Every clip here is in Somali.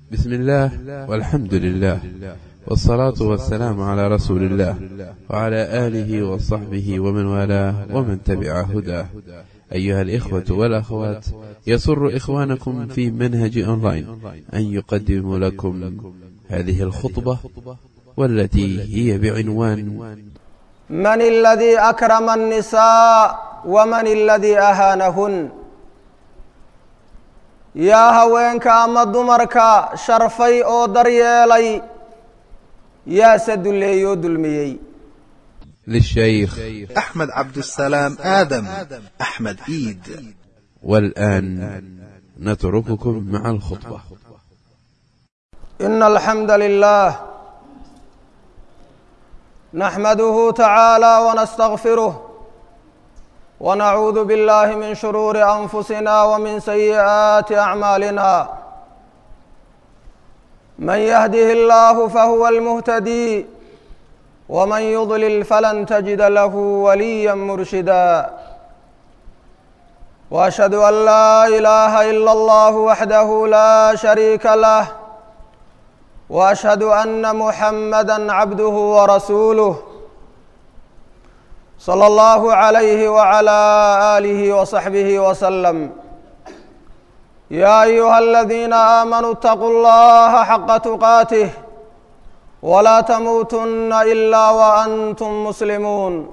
بسم الله والحمد لله والصلاة والسلام على رسول الله وعلى آله وصحبه ومن والاه ومن تبع هداه أيها الإخوة والأخوات يسر إخوانكم في منهج أونلاين أن يقدم لكم هذه الخطبة والتي هي بعنوان من الذي أكرم النساء ومن الذي أهانهن yaa haweenka ama dumarka sharfay oo daryeelay yaase dulleeyey oo dulmiyey للشيخ أحمد عبد السلام آدم أحمد إيد والآن نترككم مع الخطبة إن الحمد لله نحمده تعالى ونستغفره ونعوذ بالله من شرور أنفسنا ومن سيئات أعمالنا من يهده الله فهو المهتدي ومن يضلل فلن تجد له وليا مرشدا وأشهد أن لا إله إلا الله وحده لا شريك له وأشهد أن محمدا عبده ورسوله صلى الله عليه وعلى آله وصحبه وسلم يا أيها الذين آمنوا اتقوا الله حق تقاته ولا تموتن إلا وأنتم مسلمون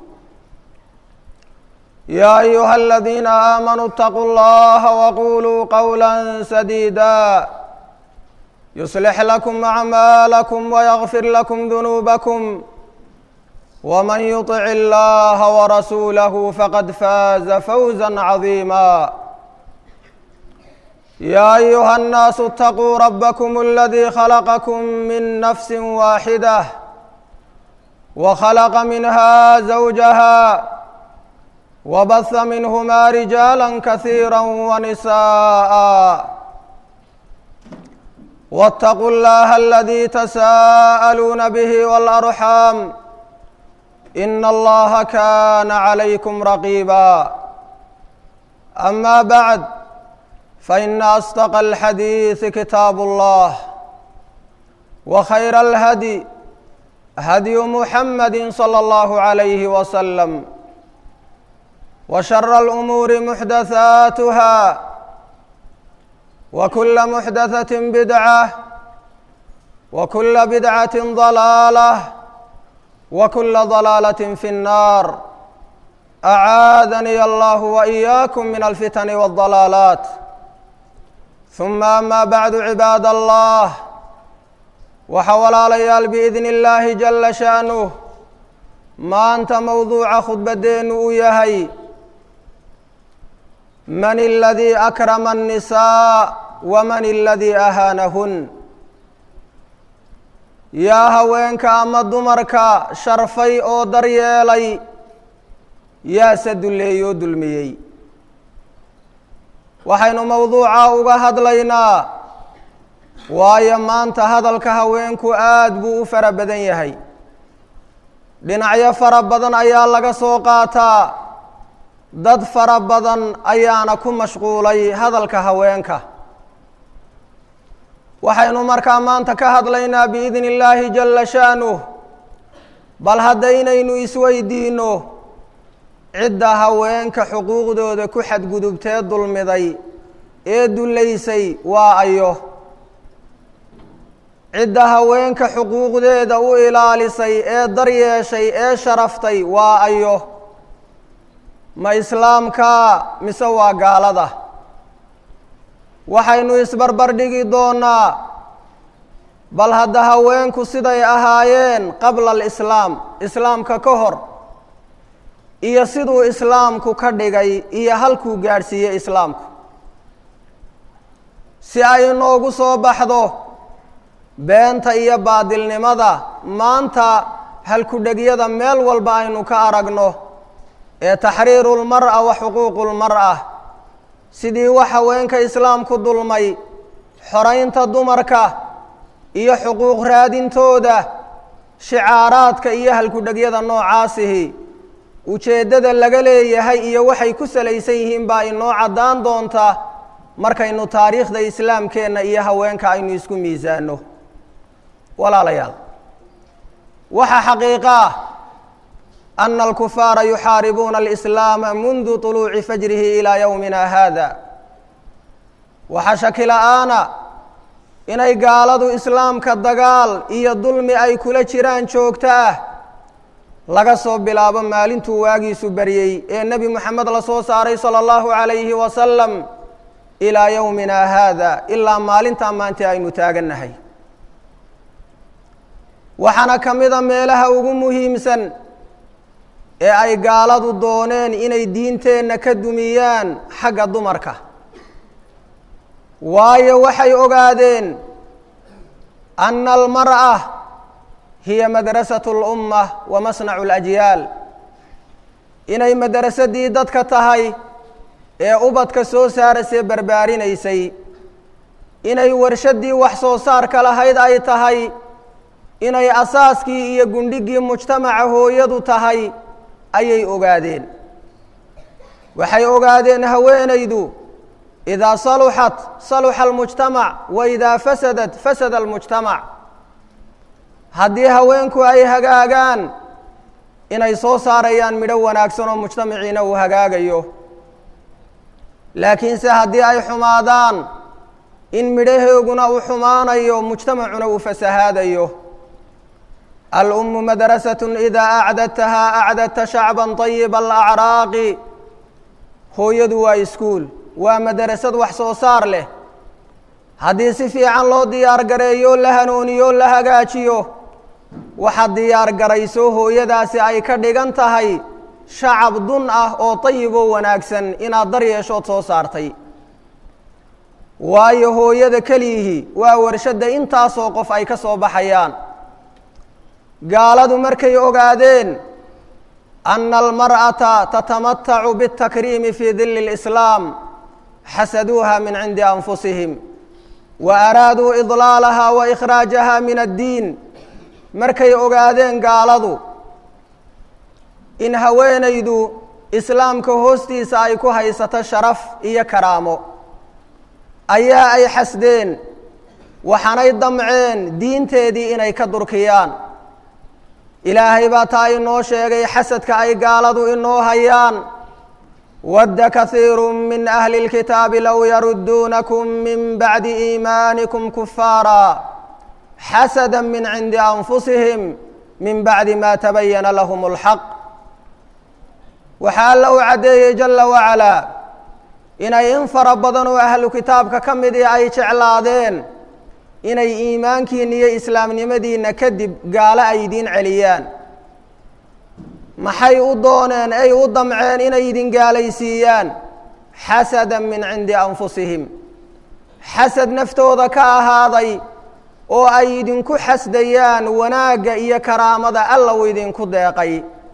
يا أيها الذين آمنوا اتقوا الله وقولوا قولا سديدا يصلح لكم أعمالكم ويغفر لكم ذنوبكم ومن يطع الله ورسوله فقد فاز فوزا عظيما يا ايها الناس اتقوا ربكم الذي خلقكم من نفس واحده وخلق منها زوجها وبث منهما رجالا كثيرا ونساء واتقوا الله الذي تساءلون به والارحام إن الله كان عليكم رقيبا أما بعد فإن أصدق الحديث كتاب الله وخير الهدي هدي محمد صلى الله عليه وسلم وشر الأمور محدثاتها وكل محدثة بدعة وكل بدعة ضلالة وكل ضلالة في النار أعاذني الله وإياكم من الفتن والضلالات ثم أما بعد عباد الله وحولاليال بإذن الله جل شأنه ما أنت موضوع خطبتين ويهي من الذي أكرم النساء ومن الذي أهانهن yaa haweenka ama dumarka sharfay oo daryeelay yaase dulleeyey oo dulmiyey waxaynu mowduuca uga hadlaynaa waayo maanta hadalka haweenku aad buu u fara badan yahay dhinacyo fara badan ayaa laga soo qaataa dad fara badan ayaana ku mashquulay hadalka haweenka waxaynu markaa maanta ka hadlaynaa biidni illaahi jalla sha'nuh bal haddaynaynu isweydiinno cidda haweenka xuquuqdooda ku xadgudubtee dulmiday ee dullaysay waa ayo cidda haweenka xuquuqdeeda u ilaalisay ee daryeeshay ee sharaftay waa ayo ma islaamkaa mise waa gaalada waxaynu isbarbar dhigi doonaa bal hadda haweenku siday ahaayeen qabla alislaam islaamka ka hor iyo siduu islaamku ka dhigay iyo halkuu gaadhsiiyey islaamku si ay inoogu soo baxdo beenta iyo baadilnimada maanta halku-dhegyada meel walba aynu ka aragno ee taxriiru lmar'a wa xuquuqu lmar'a sidii wax haweenka islaamku dulmay xoraynta dumarka iyo xuquuq raadintooda shicaaraadka iyo halku-dhegyada noocaasihi ujeeddada laga leeyahay iyo waxay ku salaysan yihiin baa inoo caddaan doonta markaynu taariikhda islaamkeenna iyo haweenka aynu isku miisaanno walaalayaal waxaa xaqiiqo ah ana alkufaara yuxaaribuuna alislaama mundu طuluuci fajrihi ilaa yowmina haada waxaa shaki la-aana inay gaaladu islaamka dagaal iyo dulmi ay kula jiraan joogto ah laga soo bilaabo maalintuu waagiisu baryey ee nebi moxamed la soo saaray sala allahu calayhi wasalam ilaa yowmina haada ilaa maalintaa maanta aynu taagannahay waxaana ka mida meelaha ugu muhiimsan ee ay gaaladu dooneen inay diinteenna ka dumiyaan xagga dumarka waayo waxay ogaadeen ana almar'a hiya madrasatu اlumma wa masnacu اlajyaal inay madrasadii dadka tahay ee ubadka soo saarasee barbaarinaysay inay warshadii wax soo saarka lahayd ay tahay inay asaaskii iyo gundhigii mujtamaca hooyadu tahay ayay ogaadeen waxay ogaadeen haweenaydu idaa saluxat saluxa almujtamac wa idaa fasadat fasada almujtamac haddii haweenku ay hagaagaan inay soo saarayaan midho wanaagsan oo mujtamaciina uu hagaagayo laakiinse haddii ay xumaadaan in midhaheeguna uu xumaanayo mujtamacuna uu fasahaadayo alummu madrasatun idaa acdadtahaa acdadta shacban طayiba alacraaqi hooyadu waa iskuul waa madrasad wax soo saar leh haddii si fiican loo diyaar gareeyo la hanuuniyo la hagaajiyo waxaad diyaar garayso hooyadaasi ay ka dhigan tahay shacab dun ah oo dayiboo wanaagsan inaad dar yeeshood soo saartay waayo hooyada keliyihii waa warshadda intaasoo qof ay ka soo baxayaan gaaladu markay ogaadeen ana almar'ata tatamatacu biاtakriimi fii dili اlislaam xasaduuha min cindi anfusihim wa araaduu idlaalaha wa ikhraajaha min addiin markay ogaadeen gaaladu in haweenaydu islaamka hoostiisa ay ku haysato sharaf iyo karaamo ayaa ay xasdeen waxaanay damceen diinteedii inay ka durkiyaan ilaahay baa taa inoo sheegay xasadka ay gaaladu inoo hayaan wadda kahiiru min ahli اlkitaabi low yarudduunakum min bacdi iimaanikum kufaara xasada min cindi anfusihim min bacdi ma tabayana lahum اlxaq waxaa alla u caddeeyey jala wacalaa inay in fara badan oo ahlu kitaabka ka midii ay jeclaadeen inay iimaankiina iyo islaamnimadiina kadib gaalo ay idiin celiyaan maxay u dooneen ay u damceen inay idin gaalaysiiyaan xasada min cindi anfusihim xasad naftooda ka ahaaday oo ay idinku xasdayaan wanaagga iyo karaamada alla uu idinku deeqay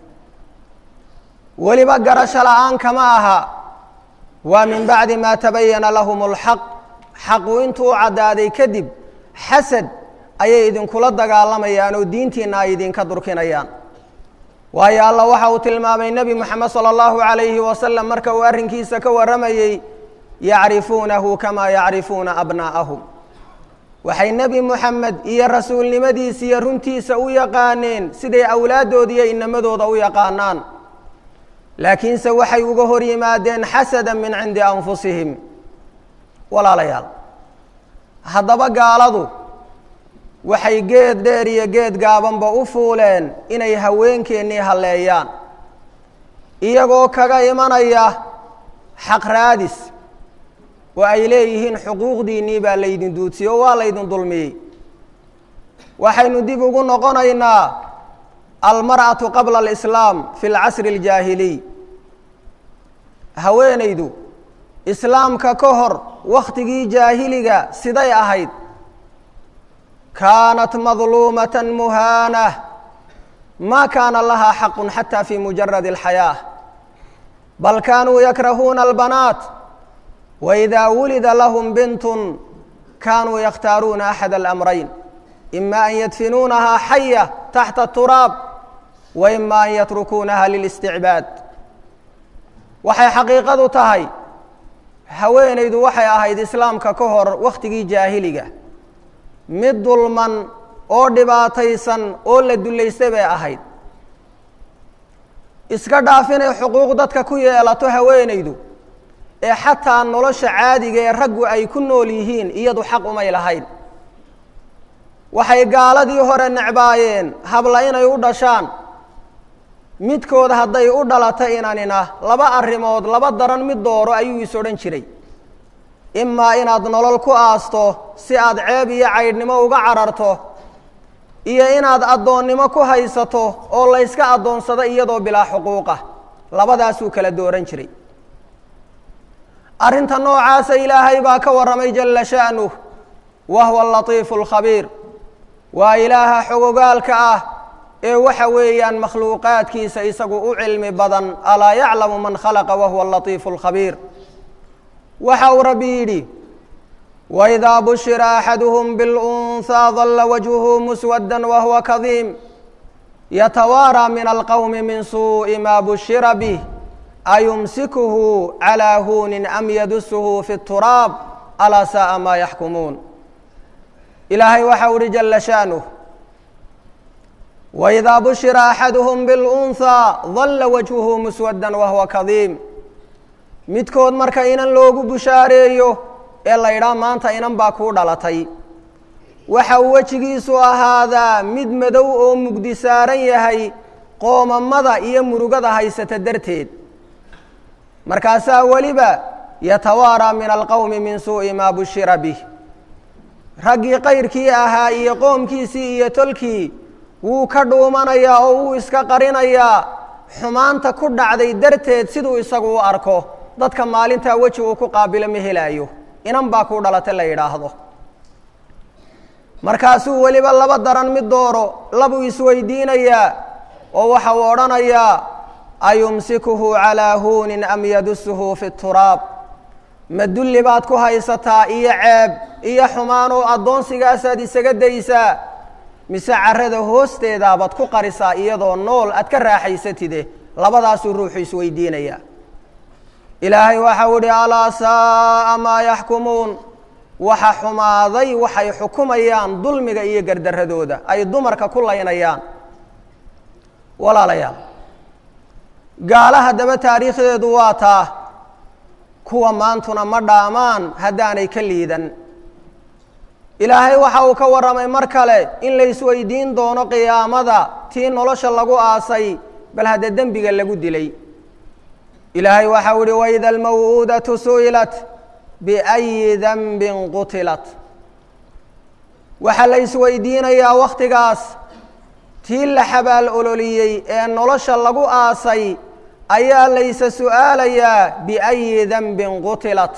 weliba garasho la-aan kama aha waa min bacdi maa tabayana lahum اlxaq xaqu intuu caddaaday kadib xasad ayay idinkula dagaalamayaan oo diintiina ay idinka durkinayaan waayo alla waxa uu tilmaamay nebi moxamed salى اllahu عalayhi wasalam marka uu arrinkiisa ka warramayey yacrifuunahu kamaa yacrifuuna abnaa'ahum waxay nebi moxamed iyo rasuulnimadiisa iyo runtiisa u yaqaaneen siday awlaadooda iyo inamadooda u yaqaanaan laakiinse waxay uga hor yimaadeen xasada min cindi anfusihim walaalayaal haddaba gaaladu waxay geed dheer iyo geed gaabanba u fuuleen inay haweenkeennii halleeyaan iyagoo kaga imanaya xaq raadis oo ay leeyihiin xuquuqdiinnii baa laydin duudsiyey oo waa laydin dulmiyey waxaynu dib ugu noqonaynaa almar'atu qabla alislaam fi lcasri aljaahiliy haweenaydu islaamka ka hor wakhtigii jaahiliga siday ahayd kaanat madluumata muhaanah ma kaana lahaa xaqu xata fi mujaradi alxayaah bal kaanuu yakrahuuna albanaat waidaa wulida lahum bintun kaanuu yakhtaaruuna axad alamrayn ima an yadfinuunahaa xaya taxta turaab wa ima an yatrukuunaha lilisticbaad waxay xaqiiqadu tahay haweenaydu waxay ahayd islaamka ka hor wakhtigii jaahiliga mid dulman oo dhibaataysan oo la dullaystay bay ahayd iska dhaaf inay xuquuq dadka ku yeelato haweenaydu ee xataa nolosha caadiga ee raggu ay ku nool yihiin iyadu xaq umay lahayn waxay gaaladii hore necbaayeen habla inay u dhashaan midkood hadday u dhalato inanina laba arrimood laba daran mid dooro ayuu is odhan jiray imaa inaad nolol ku aasto si aad ceeb iyo caydhnimo uga cararto iyo inaad addoonnimo ku haysato oo layska addoonsado iyadoo bilaa xuquuqa labadaasuu kala dooran jiray arrinta noocaasa ilaahay baa ka warramay jalla sha'nuh wa huwa alatiifu alkhabiir waa ilaaha xogogaalka ah ee waxa weeyaan makhluuqaadkiisa isagu u cilmi badan alaa yaclamu man khalaqa wa huwa alatiifu alkhabiir waxa uu rabbi yidhi waidaa bushira axaduhum bilunhaa dalla wajhuhu muswadda wahuwa kadiim yatawaaraa min alqowmi min suuءi ma bushira bih ayumsikuhu calىa huunin am yadusuhu fi اturaab alaa sa'a maa yaxkumuun ilaahay waxa u uhi jala sha'nuh waidaa bushira axaduhum bilunhaa dalla wajhuhu muswadda wahuwa kadiim midkood marka inan loogu bushaareeyo ee la ydhaa maanta inan baa kuu dhalatay waxa uu wejigiisu ahaadaa mid madow oo mugdi saaran yahay qoomamada iyo murugada haysata darteed markaasaa weliba yatawaaraa min alqowmi min suu'i maa bushira bih raggii kayrkii ahaa iyo qoomkiisii iyo tolkii wuu ka dhuumanayaa oo wuu iska qarinayaa xumaanta ku dhacday darteed siduu isagu u arko dadka maalintaa weji uu ku qaabilo ma helaayo inan baa kuu dhalata la yidhaahdo markaasuu weliba laba daran mid dooro labuu isweydiinayaa oo waxa uu odhanayaa ayumsikuhu calaa huunin am yadusuhu fi turaab ma dulli baad ku haysataa iyo ceeb iyo xumaan oo addoonsigaasaad isaga daysaa mise carrada hoosteedaabaad ku qarisaa iyadoo nool aad ka raaxaysatide labadaasuu ruuxu isweydiinayaa ilaahay waxau idhi alaa saa'a maa yaxkumuun waxa xumaaday waxay xukumayaan dulmiga iyo gardaradooda ay dumarka ku laynayaan walaalayaal gaala haddaba taariikhdeedu waa taa kuwa maantuna ma dhaamaan haddaanay ka liidan ilaahay waxa uu ka warramay mar kale in la isweydiin doono qiyaamada tii nolosha lagu aasay bal hadda dembiga lagu dilay ilaahay waxau ihi waida almaw'uudatu su'ilat biأyi danbin qutilat waxaa la isweydiinayaa wakhtigaas tii la xabaal ololiyey ee nolosha lagu aasay ayaa laysa su'aalayaa biأyi danbin qutilat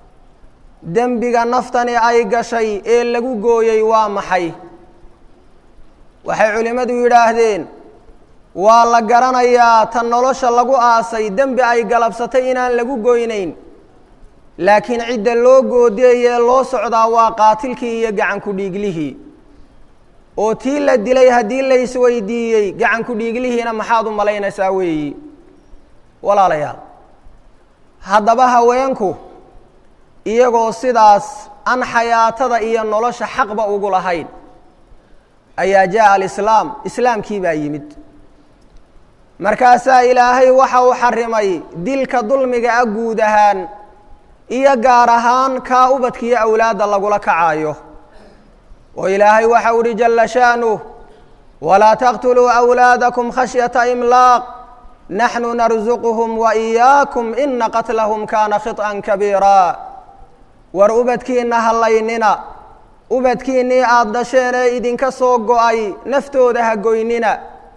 dembiga naftani ay gashay ee lagu gooyey waa maxay waxay culimmadu yidhaahdeen waa la garanayaa tan nolosha lagu aasay dembi ay galabsatay inaan lagu goynayn laakiin cidda loo goodeeyee loo socdaa waa qaatilkii iyo gacanku dhiiglihii oo tii la dilay haddii la isweydiiyey gacanku dhiiglihiina maxaad u malaynaysaa weeyi walaalayaal haddaba haweenku iyagoo sidaas aan xayaatada iyo nolosha xaqba ugu lahayn ayaa jaa alislaam islaamkii baa yimid markaasaa ilaahay waxa uu xarimay dilka dulmiga a guud ahaan iyo gaar ahaan kaa ubadkiiyo awlaadda lagula kacaayo oo ilaahay waxau uhi jalla sha'nuh walaa taqtuluu awlaadakum khashyata imlaaq naxnu narsuquhum wa iyaakum ina qatlahum kaana khiط'an kabiira war ubadkiinna hallaynina ubadkiinnii aada dhasheen ee idinka soo go-ay naftooda ha goynina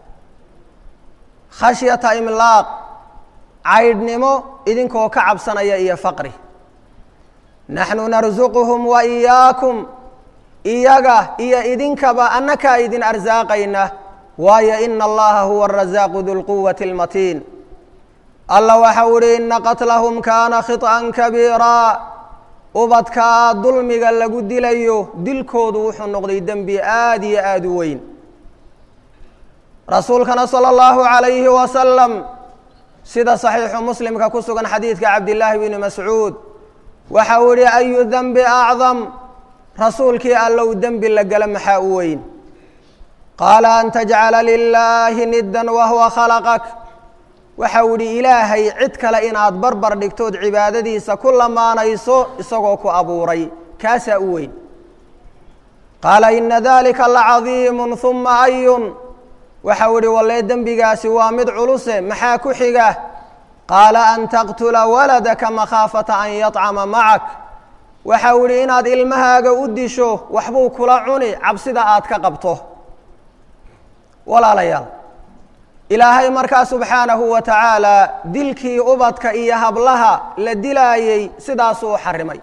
khashyata imlaaq caydhnimo idinkoo ka cabsanaya iyo faqri naxnu narsuquhum wa iyaakum iyaga iyo idinkaba annakaa idin arsaaqayna waayo ina allaha huwa arasaaqu dulquwati اlmatiin alla waxau ihi ina qatlahum kaana khiط'an kabiira ubadkaa dulmiga lagu dilayo dilkoodu wuxuu noqday dembi aada iyo aada u weyn rasuulkana salى اllahu عalayhi wasalam sida صaxiixu muslimka ku sugan xadiidka cabdillaahi bni mascuud waxa uu yihi ayu dembi acdam rasuulkii allow dembi la gala maxaa u weyn qaala an tajcala lilaahi niddan wahuwa khalaqak waxa uu yihi ilaahay cid kale inaad barbar dhigtood cibaadadiisa ku lamaanayso isagoo ku abuuray kaasaa u weyn qaala ina dalika lacadiimu huma ayun waxa uu yihi wallee dembigaasi waa mid culuse maxaa ku xiga qaala an taqtula waladaka makhaafata an yacama macak waxa uu yihi inaad ilmahaaga u disho waxbuu kula cuni cabsida aad ka qabto walaalayaal ilaahay markaa subxaanahu wa tacaala dilkii ubadka iyo hablaha la dilaayey sidaasuu u xarimay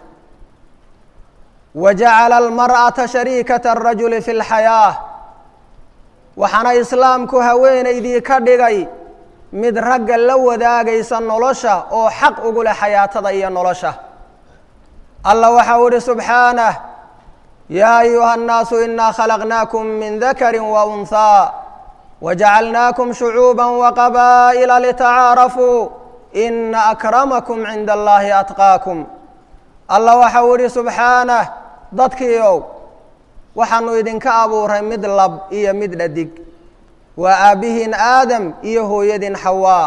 wa jacala almar'ata shariikata arajuli fi lxayaah waxaana islaamku haweenaydii ka dhigay mid ragga la wadaagaysa nolosha oo xaq ugu leh xayaatada iyo nolosha allah waxa uu ihi subxaanah yaa ayuha annaasu inaa khalaqnaakum min dakari wa unhaa wajacalnaakum shucuuba waqabaa'ila litacaarafuu ina akramakum cinda allahi atqaakum allah waxa uu ihi subxaanah dadkiiow waxaanu idinka abuuray mid lab iyo mid dhadig waa aabbihiin aadam iyo hooyadiin xawaa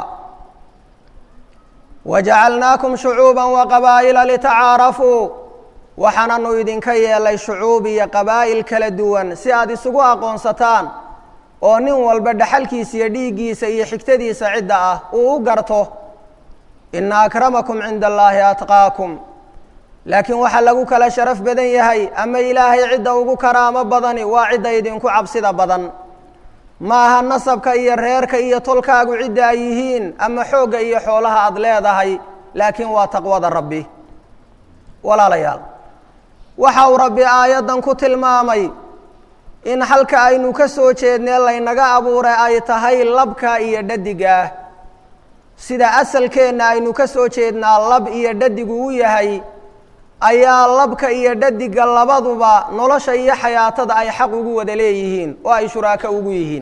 wajacalnaakum shucuuba waqabaa'ila litacaarafuu waxaananu idinka yeelay shucuub iyo qabaa'il kala duwan si aad isugu aqoonsataan oo nin walba dhaxalkiisa iyo dhiiggiisa iyo xigtadiisa cidda ah uu u garto ina akramakum cinda allaahi atqaakum laakiin waxaa lagu kala sharaf badan yahay ama ilaahay cidda ugu karaamo badani waa cidda idinku cabsida badan ma aha nasabka iyo reerka iyo tolkaagu cidda ay yihiin ama xoogga iyo xoolaha aada leedahay laakiin waa taqwada rabbi walaalayaal waxa uu rabbi aayaddan ku tilmaamay in halka aynu ka soo jeednee laynaga abuuray ay tahay labka iyo dhadigaah sida asalkeenna aynu ka soo jeednaa lab iyo dhadigu u yahay ayaa labka iyo dhadiga labaduba nolosha iyo xayaatada ay xaq ugu wada leeyihiin oo ay shuraako ugu yihiin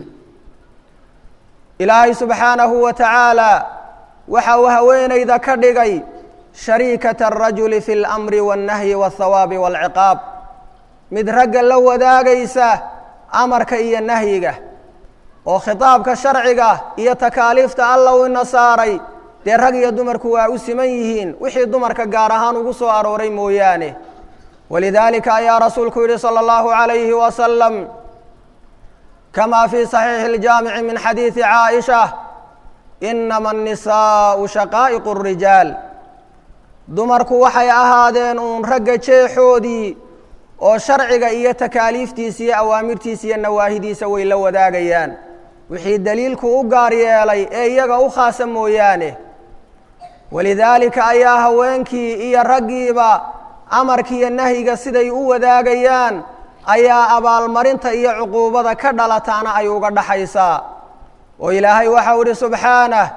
ilaahay subxaanahu wa tacaala waxa uu haweenayda ka dhigay shariikata arajuli fi اlamri waاnnahyi waاthawaabi wاlciqaab mid ragga la wadaagaysa amarka iyo nahyiga oo khitaabka sharciga iyo takaaliifta alla u ina saaray dee rag iyo dumarku waa u siman yihiin wixii dumarka gaar ahaan ugu soo arooray mooyaane walidaalika ayaa rasuulku yihi salى اllahu عalayhi wasalam kama fii صaxiixi اljaamici min xadiidi caaisha inama الnisaءu shaqaa'iq الrijaal dumarku waxay ahaadeen uun ragga jeexoodii oo sharciga iyo takaaliiftiisa iyo awaamirtiisa iyo nawaahidiisa way la wadaagayaan wixii daliilku u gaar yeelay ee iyaga u khaasa mooyaane walidaalika ayaa haweenkii iyo raggiiba amarkiiyo nahyiga siday u wadaagayaan ayaa abaalmarinta iyo cuquubada ka dhalataana ay uga dhaxaysaa oo ilaahay waxau ihi subxaanah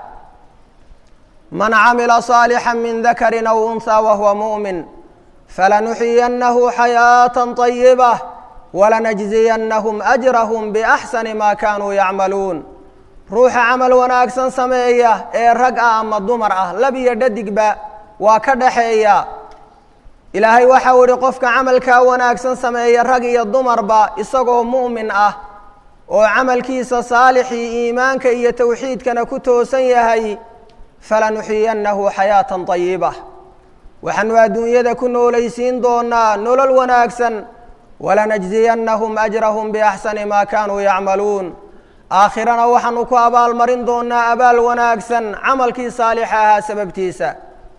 man camila صaalixا min dakari aw unhى wahuwa muؤmin falanuxyiyannahu xayaaةa طayibة walanajziyanahum أjrahm bأxsani ma kanuu yacmaluun ruuxa camal wanaagsan sameeya ee rag ah ama dumar ah lab iyo dhadigba waa ka dhaxeeya ilaahay waxau ihi qofka camalkaa wanaagsan sameeya rag iyo dumarba isagoo mu'min ah oo camalkiisa saalixii iimaanka iyo towxiidkana ku toosan yahay falanuxiyannahu xayaatan طayiba waxaanu adduunyada ku noolaysiin doonaa nolol wanaagsan walanajziyannahum ajrahum biaxsani maa kaanuu yacmaluun aakhirana waxaanu ku abaalmarin doonaa abaal wanaagsan camalkii saalixa ahaa sababtiisa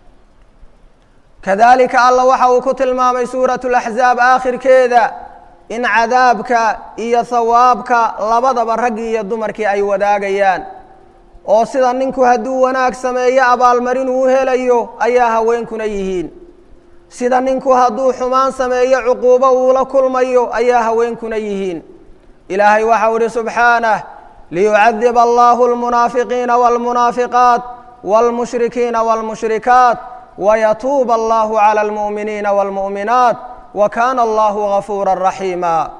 kadalika alla waxa uu ku tilmaamay suuratu laxzaab aakhirkeeda in cadaabka iyo hawaabka labadaba raggii iyo dumarkii ay wadaagayaan oo sida ninku hadduu wanaag sameeyo abaalmarin uu helayo ayaa haweenkuna yihiin sida ninku hadduu xumaan sameeyo cuquubo uula kulmayo ayaa haweenkuna yihiin ilaahay waxau ihi subxaanah liyucadiba allahu almunaafiqiina wاlmunaafiqaat wاlmushrikiina wاlmushrikaat wayatuuba allahu calى اlmu'miniina wاlmu'minaat wa kaana allahu gafuura raxiima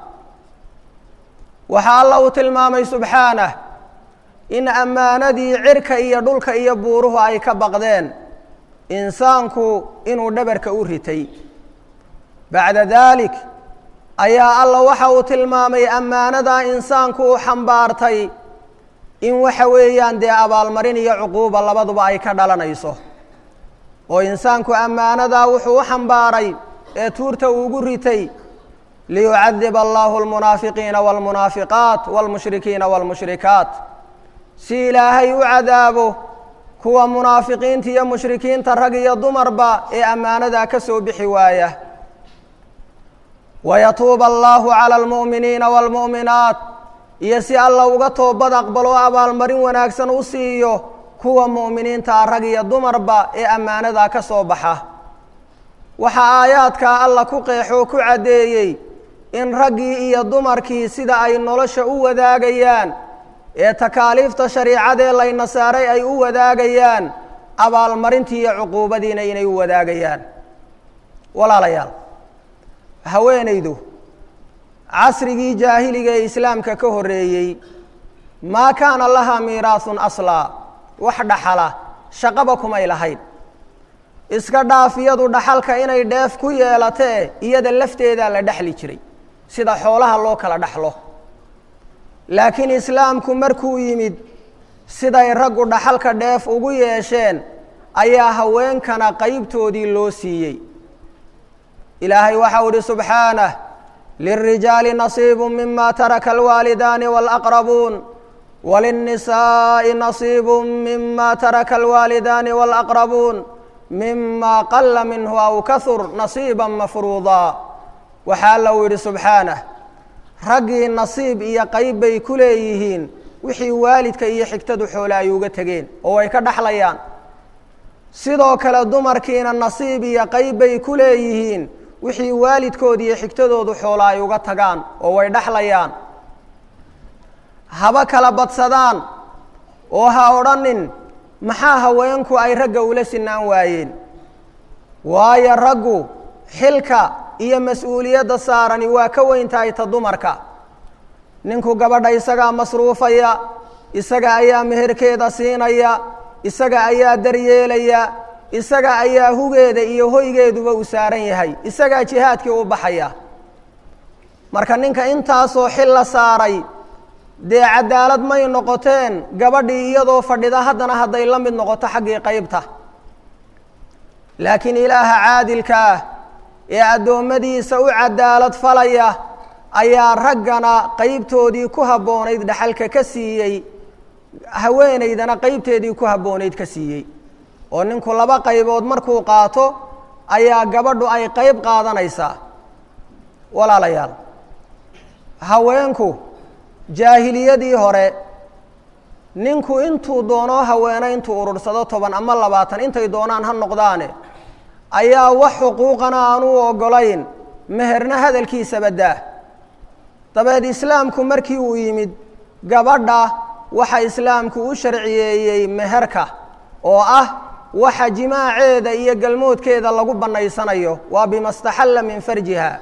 waxaa alla uu tilmaamay subxaanah in ammaanadii cirka iyo dhulka iyo buuruhu ay ka baqdeen insaanku inuu dhabarka u ritay bacda daalik ayaa alla waxa uu tilmaamay ammaanadaa insaanku uu xambaartay in waxa weeyaan dee abaalmarin iyo cuquuba labaduba ay ka dhalanayso oo insaanku ammaanadaa wuxuu u xambaaray ee tuurta uugu ritay liyucadiba allahu almunaafiqiina waalmunaafiqaat waalmushrikiina waalmushrikaat si ilaahay u cadaabo kuwa munaafiqiinta iyo mushrikiinta rag iyo dumarba ee ammaanadaa ka soo bixi waaya wayatuuba allahu cala almu'miniina waalmu'minaat iyo si alla uga toobad aqbalo abaalmarin wanaagsan u siiyo kuwa mu'miniintaa rag iyo dumarba ee ammaanadaa ka soo baxa waxaa aayaadkaa alla ku qeexoo ku caddeeyey in raggii iyo dumarkii sida ay nolosha u wadaagayaan ee takaaliifta shariicadee layna saaray ay u wadaagayaan abaalmarintii iyo cuquubadiina inay u wadaagayaan walaalayaal haweenaydu casrigii jaahiliga ee islaamka ka horreeyey maa kaana lahaa miiraasun aslaa wax dhaxala shaqaba kumay lahayn iska dhaaf iyadu dhaxalka inay dheef ku yeelatee iyada lafteedaa la dhexli jiray sida xoolaha loo kala dhaxlo laakiin islaamku markuu yimid siday raggu dhaxalka dheef ugu yeesheen ayaa haweenkana qeybtoodii loo siiyey ilaahay waxau ihi subxaanah lilrijaali nasiibu mima taraka alwaalidaani waalaqrabuun walinnisaa'i nasiibu mima taraka alwaalidaani waalaqrabuun mima qala minhu aw kahur nasiiba mafruudaa waxaa alla uu yidhi subxaanah raggii nasiib iyo qayb bay ku leeyihiin wixii waalidka iyo xigtadu xoole ay uga tegeen oo ay ka dhaxlayaan sidoo kale dumarkiina nasiib iyo qayb bay ku leeyihiin wixii waalidkood iyo xigtadoodu xoolo ay uga tagaan oo way dhaxlayaan haba kala badsadaan oo ha odhanin maxaa haweenku ay ragga ula sinaan waayeen waayo raggu xilka iyo mas-uuliyadda saarani waa ka weyn tahay ta dumarka ninku gabadha isagaa masruufaya isaga ayaa meherkeeda siinaya isaga ayaa daryeelaya isaga ayaa hugeeda iyo hoygeeduba u saaran yahay isagaa jihaadkii u baxaya marka ninka intaasoo xil la saaray dee cadaalad may noqoteen gabadhii iyadoo fadhida haddana hadday la mid noqoto xaggii qaybta laakiin ilaaha caadilka ah ee addoommadiisa u cadaalad falaya ayaa raggana qeybtoodii ku habboonayd dhaxalka ka siiyey haweenaydana qeybteedii ku habboonayd ka siiyey oo ninku laba qaybood markuu qaato ayaa gabadhu ay qeyb qaadanaysaa walaalayaal haweenku jaahiliyadii hore ninku intuu doonoo haweene intuu urursado toban ama labaatan intay doonaan ha noqdaane ayaa wax xuquuqana aan u oggolayn meherna hadalkiisaba daa dabeed islaamku markii uu yimid gabadha waxa islaamku u sharciyeeyey meherka oo ah waxa jimaaceeda iyo galmoodkeeda lagu bannaysanayo waa bima staxalla min farjiha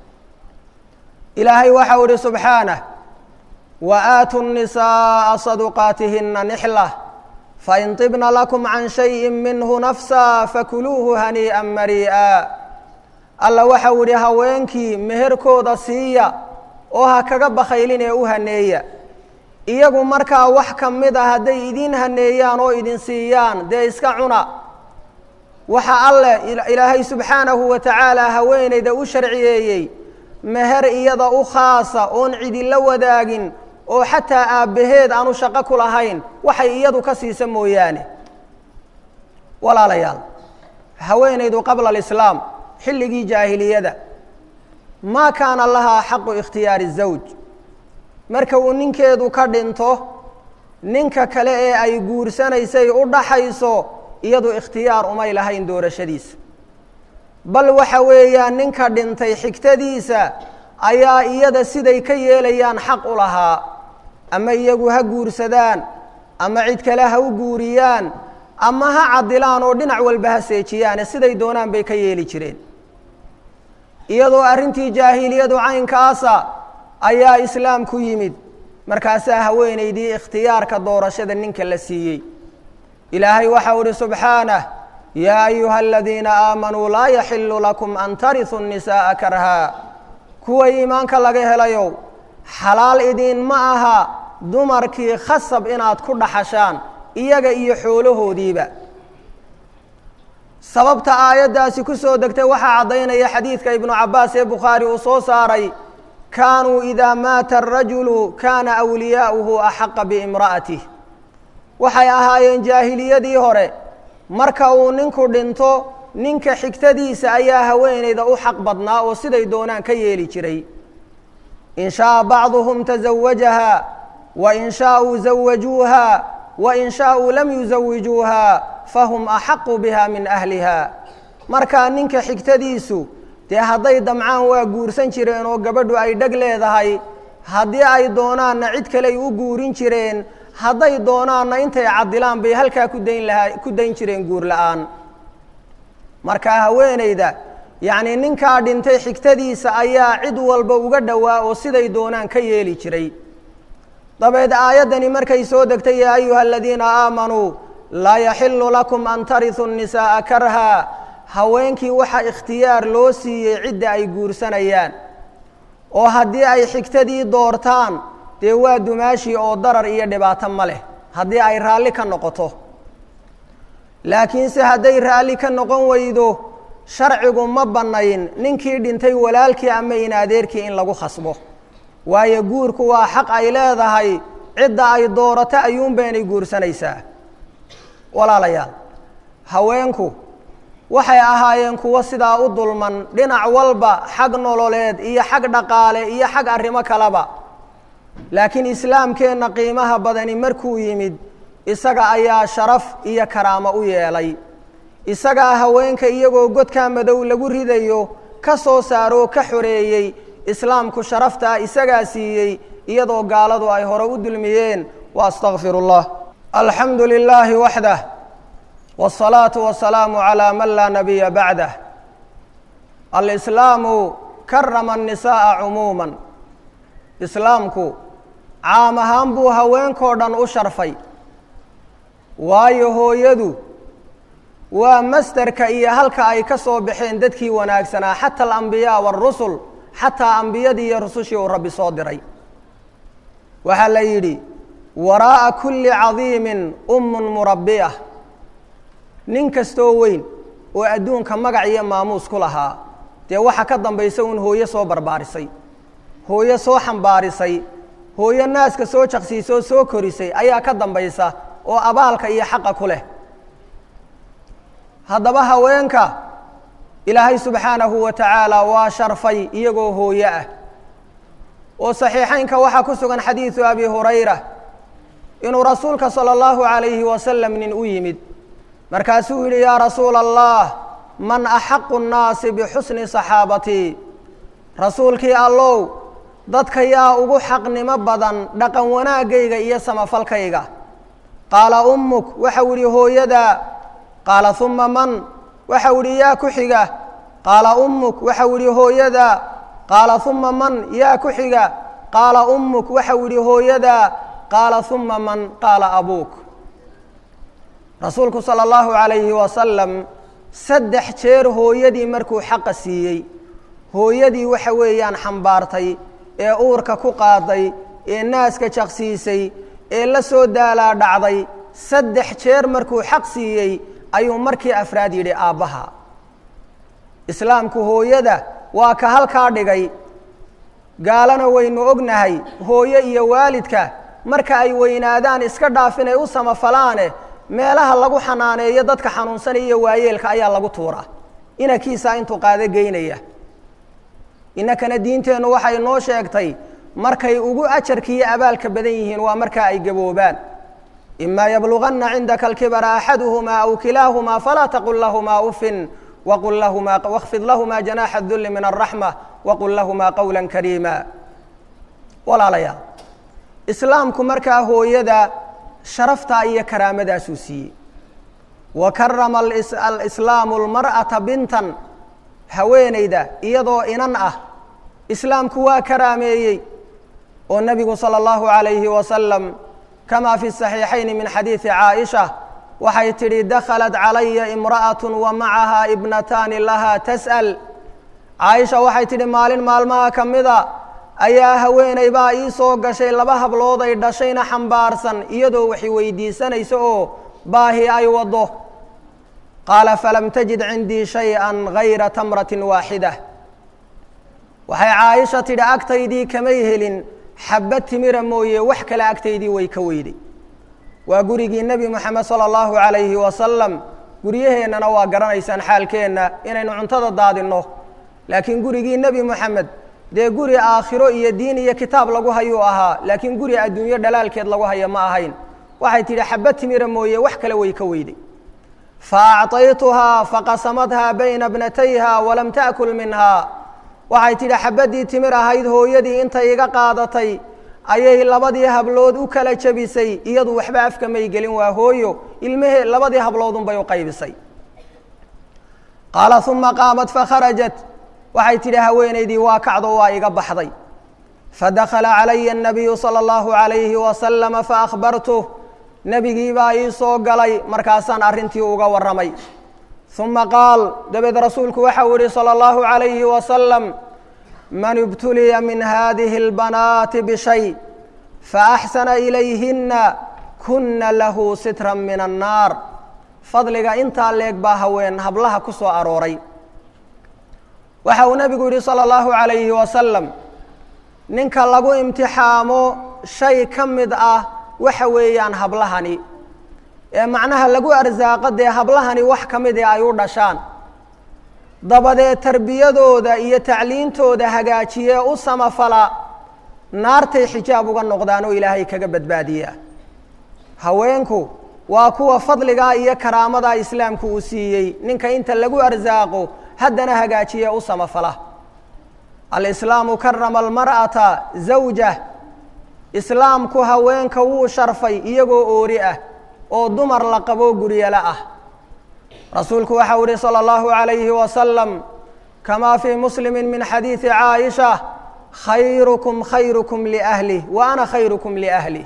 ilaahay waxau ihi subxaanah wa aatu الnisaaءa saduqaatihina nixla fain طibna lakum can shayi minhu nafsa fakuluuhu haniiئa marii'a alla waxau ihi haweenkii meherkooda siiya oo ha kaga bakhaylin ee u haneeya iyagu markaa wax ka mid a hadday idin haneeyaan oo idin siiyaan dee iska cuna waxa alleh ilaahay subxaanahu wa tacaala haweenayda u sharciyeeyey meher iyada u khaasa oon cidila wadaagin oo xataa aabbaheed aanu shaqo ku lahayn waxay iyadu ka siisa mooyaane walaalayaal haweenaydu qabla alislaam xilligii jaahiliyada maa kaana lahaa xaqu ikhtiyaari zawj marka uu ninkeedu ka dhinto ninka kale ee ay guursanaysay u dhaxayso iyadu ikhtiyaar umay lahayn doorashadiisa bal waxa weeyaan ninka dhintay xigtadiisa ayaa iyada siday ka yeelayaan xaq u lahaa ama iyagu ha guursadaan ama cid kale ha u guuriyaan ama ha cadilaan oo dhinac walba ha seejiyaane siday doonaan bay ka yeeli jireen iyadoo arrintii jaahiliyadu caynkaasa ayaa islaamku yimid markaasaa haweenaydii ikhtiyaarka doorashada ninka la siiyey ilaahay waxau ihi subxaanah yaa ayuha aladiina aamanuu laa yaxilu lakum an tariثuu الnisaءa karhaa kuwa iimaanka laga helayow xalaal idin ma aha dumarkii khasab inaad ku dhaxashaan iyaga iyo xoolahoodiiba sababta aayaddaasi ku soo degtay waxaa caddaynaya xadiidka ibnu cabbaas ee bukhaari uu soo saaray kaanuu idaa maata arajulu kaana awliyaa'uhu axaqa biimra'atih waxay ahaayeen jaahiliyadii hore marka uu ninku dhinto ninka xigtadiisa ayaa haweenayda u xaq badnaa oo siday doonaan ka yeeli jiray in shaaa bacduhum tazawajaha wa in shaauu zawajuuha wa in shaauu lam yusawijuuha fahum axaqu biha min ahliha markaa ninka xigtadiisu dee hadday damcaan waa guursan jireen oo gabadhu ay dheg leedahay haddii ay doonaanna cid kaley u guurin jireen hadday doonaanna intay cadilaan bay halkaa ku dayn lahaa ku dayn jireen guur la-aan markaa haweenayda yacnii ninkaa dhintay xigtadiisa ayaa cid walba uga dhowaa oo siday doonaan ka yeeli jiray dabeed aayaddani markay soo degtay yaa ayuha aladiina aamanuu laa yaxilu lakum an tariثuu الnisaءa karhaa haweenkii waxaa ikhtiyaar loo siiyey cidda ay guursanayaan oo haddii ay xigtadii doortaan dee waa dumaashii oo darar iyo dhibaato ma leh haddii ay raalli ka noqoto laakiinse hadday raalli ka noqon weydo sharcigu ma bannayn ninkii dhintay walaalkii ama in adeerkii in lagu khasbo waayo guurku waa xaq ay leedahay cidda ay doorato ayuunbaynay guursanaysaa walaalayaal haweenku waxay ahaayeen kuwo sidaa u dulman dhinac walba xag nololeed iyo xag dhaqaale iyo xag arrimo kaleba laakiin islaamkeenna qiimaha badani markuu yimid isaga ayaa sharaf iyo karaamo u yeelay isagaa haweenka iyagoo godkaa madow lagu ridayo ka soo saaroo ka xoreeyey islaamku sharaftaa isagaa siiyey iyadoo gaaladu ay hore u dulmiyeen wa astaqfiru اllah alxamdu lilaahi waxdah wالsalaaةu wasalaamu calىa man laa nabiya bacdah alislaamu karama الnisaءa cumuuma islaamku caam ahaan buu haweenkoo dhan u sharfay waayo hooyadu waa masderka iyo halka ay ka soo baxeen dadkii wanaagsanaa xata alambiyaa wاrusul xataa ambiyadii iyo rusushii uu rabbi soo diray waxaa la yidhi waraa'a kulli cadiimin ummun murabbiya nin kastoo weyn oo adduunka magac iyo maamuus ku lahaa dee waxa ka dambaysa uun hooyo soo barbaarisay hooyo soo xambaarisay hooyo naaska soo jaqsiisoo soo korisay ayaa ka dambaysa oo abaalka iyo xaqa ku leh haddaba haweenka ilaahay subxaanahu wa tacaala waa sharfay iyagoo hooyo ah oo saxiixeynka waxaa ku sugan xadiidu abi hurayra inuu rasuulka salى اllahu عalayhi wasalam nin u yimid markaasuu yidhi yaa rasuula allah man axaqu الnaasi bixusni صaxaabatii rasuulkii allow dadka yaa ugu xaqnimo badan dhaqan wanaagayga iyo samafalkayga qaala ummuk waxau idhi hooyadaa qaala uma man waxau idhi yaa ku xiga qaala ummuk waxau idhi hooyadaa qaala uma man yaa ku xiga qaala ummuk waxau idhi hooyadaa qaala uma man qaala abuuk rasuulku salى اllahu عalayhi wasalam saddex jeer hooyadii markuu xaqa siiyey hooyadii waxa weeyaan xambaartay ee uurka ku qaaday ee naaska jaqsiisay ee la soo daalaa dhacday saddex jeer markuu xaq siiyey ayuu markii afraad yidhi aabbaha islaamku hooyada waa ka halkaa dhigay gaalana waynu ognahay hooyo iyo waalidka marka ay weynaadaan iska dhaaf inay u samafalaane meelaha lagu xanaaneeyo dadka xanuunsanaya iyo waayeelka ayaa lagu tuuraa inankiisaa intuu qaado geynaya innakana diinteennu waxay noo sheegtay markay ugu ajarkiiyo abaalka badan yihiin waa markaa ay gaboobaan ima yabluganna cindaka alkibara axaduhumaa aw kilaahumaa falaa taqul lahumaa ufin waqul lahumaa wakfid lahumaa janaaxa dulli min alraxma waqul lahumaa qowla kariima walaalayaal islaamku markaa hooyada sharaftaa iyo karaamadaasuu siiyey wa karama alislaamu almar'ata bintan haweenayda iyadoo inan ah islaamku waa karaameeyey oo nebigu salى اllahu عalayhi wasalam kama fi الصaxiixayn min xadiiثi caaئisha waxay tidhi dakhalat calaya imra'atu wa macahaa ibnataani lahaa tas'al caaisha waxay tidhi maalin maalmaha ka mida ayaa haweeney baa ii soo gashay laba hablood ay dhashayna xambaarsan iyadoo waxay weydiisanaysa oo baahi ay waddo qaala falam tajid cindii shay-an gayra tamratin waaxida waxay caaisha tidhi agtaydii kamay helin xabba timira mooye wax kale agtaydii way ka weyday waa gurigii nebi moxamed sala allahu calayhi wasalam guryaheennana waa garanaysaan xaalkeenna inaynu cuntada daadinno laakiin gurigii nebi moxamed dee guri aakhiro iyo diin iyo kitaab lagu hayuu ahaa laakiin guri adduunyo dhalaalkeed lagu haya ma ahayn waxay tidhi xabba timira mooye wax kale way ka weyday fa acطaytuhaa faqasamadhaa bayna bnatayha walam ta'kul minhaa waxay tidhi xabaddii timir ahayd hooyadii intay iga qaadatay ayay labadii hablood u kala jebisay iyadu waxba afka may gelin waa hooyo ilmahee labadii habloodunbay u qaybisay qaala uma qaamat fakharajat waxay tidhi haweenaydii waa kacdo waa iga baxday fadakala calaya الnabiyu salى اllahu عalayhi wasalama faahbartuh nebigii baa ii soo galay markaasaan arrintii uga warramay uma qaal dabeed rasuulku waxau yihi salى اllahu عalayhi wasalam man ibtuliya min hadihi اlbanaati bishay faaxsana ilayhina kuna lahu sitra min annaar fadliga intaa leeg baa haween hablaha ku soo arooray waxa uu nebigu yidhi salى اllahu عalayhi wasalam ninka lagu imtixaamo shay ka mid ah waxa weeyaan hablahani ee macnaha lagu arsaaqo dee hablahani wax ka mid ee ay u dhashaan dabadeed tarbiyadooda iyo tacliintooda hagaajiye u samafala naartay xijaab uga noqdaan oo ilaahay kaga badbaadiyaa haweenku waa kuwa fadligaa iyo karaamadaa islaamku uu siiyey ninka inta lagu arsaaqo haddana hagaajiye u samafala alislaamu karama almar'ata zawjah islaamku haweenka wuu sharfay iyagoo oori ah oo dumar la qabo guryala ah rasuulku waxau ihi salى اllahu عalayhi wasalam kama fii muslimi min xadiidi caaisha khayrukum khayrukum liahlih wa ana khayrukum liahlih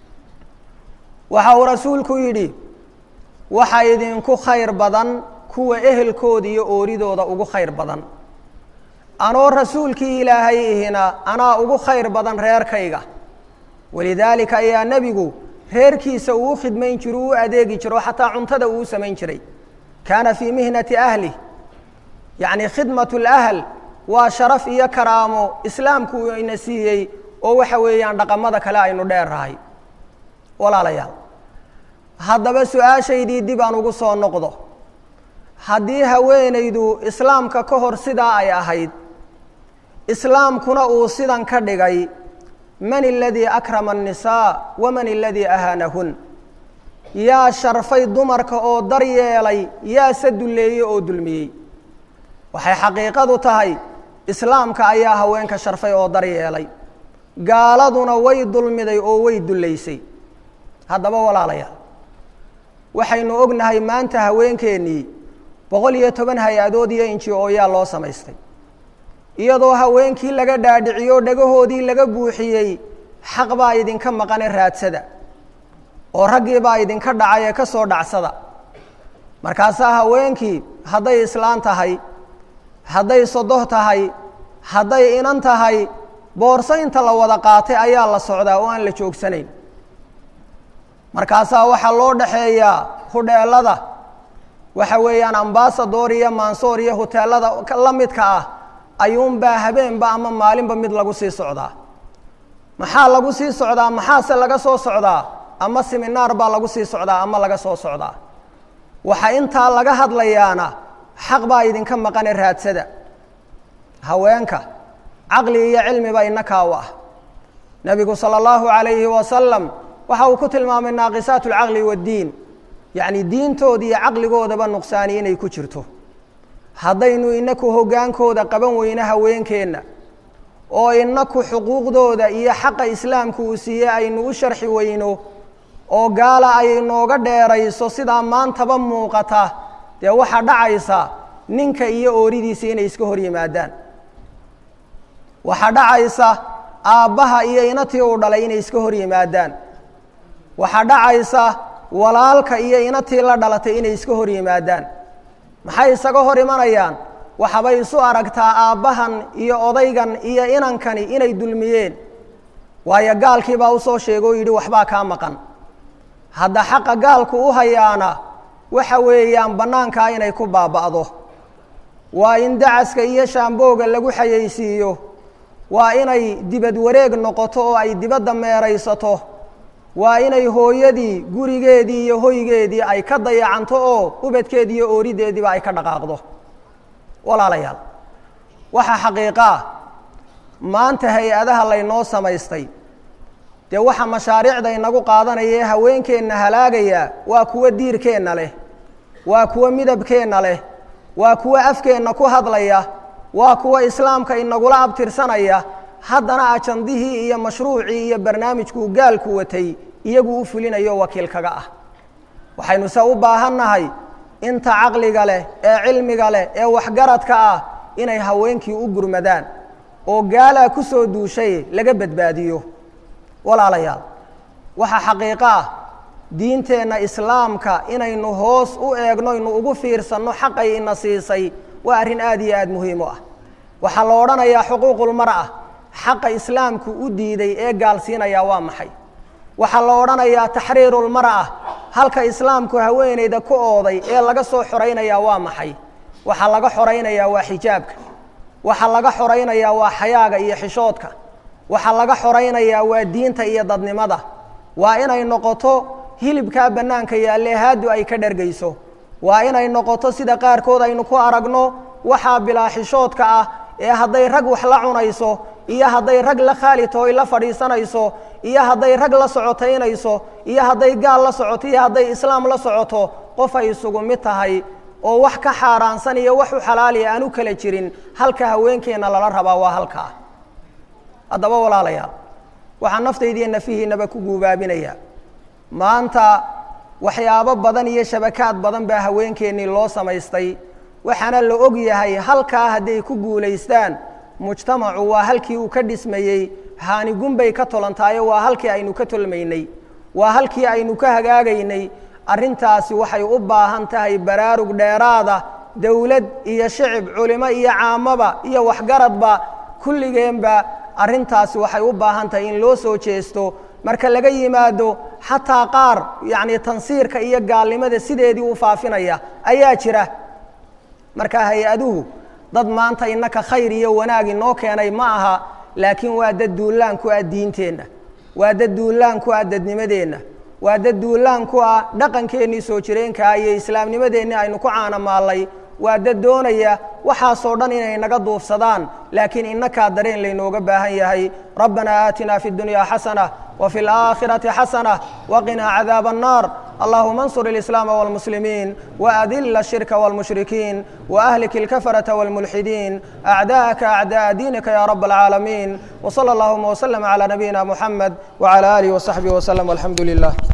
waxa uu rasuulku yidhi waxa idinku khayr badan kuwa ehelkooda iyo ooridooda ugu khayr badan anoo rasuulkii ilaahay ihina anaa ugu khayr badan reerkayga walidaalika ayaa nebigu reerkiisa uu u khidmayn jiro u adeegi jiro xataa cuntada uu u samayn jiray kaana fii mihnati ahlih yacni khidmat اlahl waa sharaf iyo karaamo islaamku uu ina siiyey oo waxa weeyaan dhaqamada kale aynu dheerrahay walaalayaal haddaba su-aashaydii dib aan ugu soo noqdo haddii haweenaydu islaamka ka hor sidaa ay ahayd islaamkuna uu sidan ka dhigay man اladii akrama الnisaa waman اladii ahaanahun yaa sharfay dumarka oo dar yeelay yaa se dulleeyey oo dulmiyey waxay xaqiiqadu tahay islaamka ayaa haweenka sharfay oo dar yeelay gaaladuna way dulmiday oo way dullaysay haddaba walaalayaal waxaynu ognahay maanta haweenkeennii boqol iyo toban hay-adood iyo inji oo yaa loo samaystay iyadoo haweenkii laga dhaadhiciyo dhagahoodii laga buuxiyey xaq baa idinka maqane raadsada oo raggii baa idinka dhacay ee ka soo dhacsada markaasaa haweenkii hadday islaan tahay hadday sodoh tahay hadday inan tahay boorso inta la wada qaatay ayaa la socdaa oo aan la joogsanayn markaasaa waxaa loo dhaxeeyaa hudheelada waxa weeyaan ambasador iyo mansoor iyo huteelada la midka ah ayuunbaa habeenba ama maalinba mid lagu sii socdaa maxaa lagu sii socdaa maxaase laga soo socdaa ama seminaar baa lagu sii socdaa ama laga soo socdaa waxa intaa laga hadlayaana xaq baa idinka maqane raadsada haweenka caqli iyo cilmiba inakaa u ah nebigu salى اllahu عalayhi wasalam waxa uu ku tilmaamay naaqisaat اlcaqli waاddiin yacni diintooda iyo caqligoodaba nuqsaani inay ku jirto haddaynu inaku hoggaankooda qaban weyno haweenkeenna oo inaku xuquuqdooda iyo xaqa islaamku uu siiyey aynu u sharxi weyno oo gaala ay nooga dheerayso sidaa maantaba muuqata dee waxaa dhacaysa ninka iyo ooridiisa inay iska hor yimaadaan waxaa dhacaysa aabbaha iyo inatii uu dhalay inay iska hor yimaadaan waxaa dhacaysa walaalka iyo inatii la dhalatay inay iska hor yimaadaan maxay isaga hor imanayaan waxabay isu aragtaa aabbahan iyo odaygan iyo inankani inay dulmiyeen waayo gaalkii baa usoo sheegay oo yidhi waxbaa kaa maqan hadda xaqa gaalku u hayaana waxa weeyaan bannaankaa inay ku baaba'do waa in dacaska iyo shaambooga lagu xayeysiiyo waa inay dibad wareeg noqoto oo ay dibadda meeraysato waa inay hooyadii gurigeedii iyo hoygeedii ay ka dayacanto oo ubadkeedii iyo oorideediiba ay ka dhaqaaqdo walaalayaal waxaa xaqiiqa ah maanta hay-adaha laynoo samaystay dee waxa mashaariicda inagu qaadanaya ee haweenkeenna halaagaya waa kuwo diirkeenna leh waa kuwo midabkeenna leh waa kuwo afkeenna ku hadlaya waa kuwo islaamka inagula abtirsanaya haddana ajandihii iyo mashruucii iyo barnaamijkuu gaalku watay iyagu u fulinayo wakiil kaga ah waxaynu se u baahannahay inta caqliga leh ee cilmiga leh ee waxgaradka ah inay haweenkii u gurmadaan oo gaalaa ku soo duushay laga badbaadiyo walaalayaal waxaa xaqiiqo ah diinteenna islaamka inaynu hoos u eegno ynu ugu fiirsanno xaqay ina siisay waa arrin aad iyo aad muhiim u ah waxaa la odhanayaa xuquuqulmar'a xaqa islaamku u diiday ee gaalsiinaya waa maxay waxaa la odhanayaa taxriirulmar'a halka islaamku haweenayda ku ooday ee laga soo xoraynaya waa maxay waxaa laga xoraynayaa waa xijaabka waxaa laga xoraynayaa waa xayaaga iyo xishoodka waxaa laga xoraynayaa waa diinta iyo dadnimada waa inay noqoto hilibkaa bannaanka yaalle haadu ay ka dhergayso waa inay noqoto sida qaarkood aynu ku aragno waxaa bilaa xishoodka ah ee hadday rag wax la cunayso iyo hadday rag la khaalitoy la fadhiisanayso iyo hadday rag la socotaynayso iyo hadday gaal la socoto iyo hadday islaam la socoto qof ay isugu mid tahay oo wax ka xaaraansan iyo wax u xalaaliya aan u kala jirin halka haweenkeenna lala rabaa waa halkaa haddaba walaalayaal waxaa naftaydiiyo nafihiinaba ku guubaabinaya maanta waxyaabo badan iyo shabakaad badan baa haweenkeennii loo samaystay waxaana la og yahay halkaa hadday ku guulaystaan mujtamacu waa halkii uu ka dhismayey haanigun bay ka tolantaayo waa halkii aynu ka tolmaynay waa halkii aynu ka hagaagaynay arrintaasi waxay u baahan tahay baraarug dheeraada dowlad iyo shicib culimo iyo caamaba iyo waxgaradba kulligeenba arrintaasi waxay u baahan tahay in loo soo jeesto marka laga yimaado xataa qaar yacni tansiirka iyo gaalnimada sideedii u faafinaya ayaa jira marka hay-aduhu dad maanta innaka khayr iyo wanaag inoo keenay ma aha laakiin waa dad duulaan ku ah diinteenna waa dad duulaan ku ah dadnimadeenna waa dad duulaan ku ah dhaqankeennii soo jireenkaa iyo islaamnimadeennii aynu ku caanamaallay waa dad doonaya waxaasoo dhan inay naga duufsadaan laakiin innakaa dareen laynooga baahan yahay rabbanaa aatinaa fi اdunyaa xasana وفي الآخرة حسنة وقنا عذاب النار اللهم انصر الإسلام والمسلمين وأذل الشرك والمشركين وأهلك الكفرة والملحدين أعداءك أعداء دينك يا رب العالمين وصلى اللهم وسلم على نبينا محمد وعلى آله وصحبه وسلم والحمد لله